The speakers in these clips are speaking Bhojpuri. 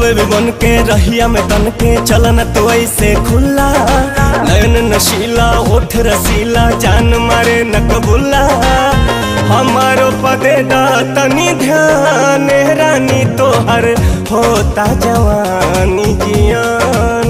रोडवे भी बन के रहिया में तन के चलन तो ऐसे खुला नयन नशीला ओठ रसीला जान मारे न कबूला हमारो पदे दा तनी ध्यान रानी तोहर होता जवानी जियान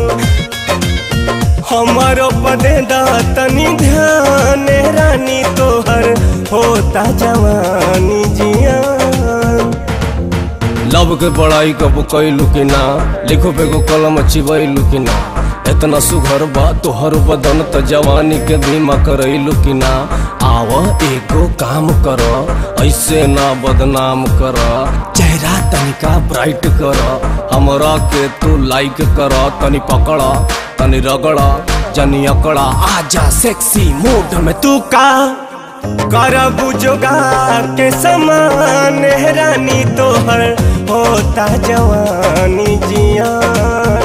हमारो पदे दा तनी ध्यान रानी तोहर होता जवानी जियान लव के पढ़ाई कब कैलू कि ना लिखो पे को कलम चिबैलू कि ना इतना सुघर बा तोहर बदन त जवानी के धीमा करैलू कि ना आव एगो काम कर ऐसे ना बदनाम कर चेहरा तनिका ब्राइट कर हमरा के तू लाइक कर तनी पकड़ तनी रगड़ जनी अकड़ा आजा सेक्सी मूड में तू का करबू जोगार के समान रानी तोहर होता जवानी जियान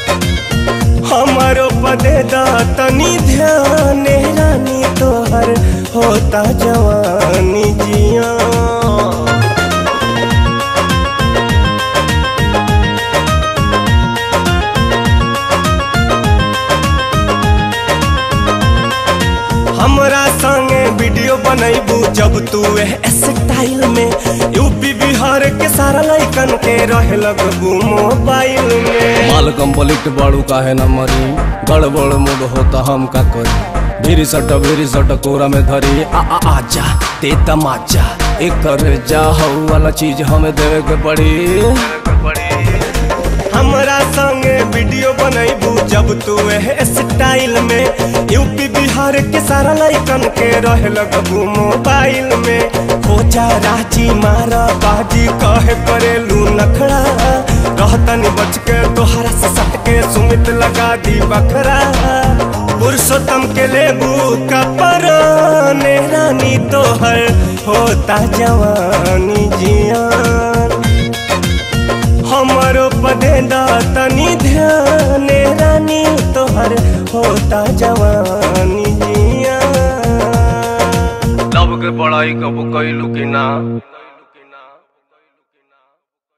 हमारो पदे दा तनी ध्यान रानी तोहर होता जवानी जियान हमरा संगे वीडियो बनैबू जब तू एह स्टाइल में यूपी बिहार के सारा लइकन के रहे लगबू मोबाइल में माल कंप्लीट बाड़ू काहे न मरी गड़बड़ मूड होता हम का करी भीरी सट भीरी सट कोरा में धरी आ आ आजा ते तमाचा एक कर जा हऊ वाला चीज हमें देवे के पड़ी हमरा संगे वीडियो बनैबू जब तू एह स्टाइल में यूपी बिहार के सारा लइकन के रहे लगबू मोबाइल में हो जा राजी मारा बाजी कहे करेलू नखड़ा रहतनी बच के तोहरा से सट के सुमित लगा दी बखरा पुरुषोत्तम के लेबू का पराने रानी तोहर होता जवानी जियान हमारो पदे दा तनी ध्यान रानी तोहर होता जवानी जियान लव के पढ़ाई कब कैलू कि ना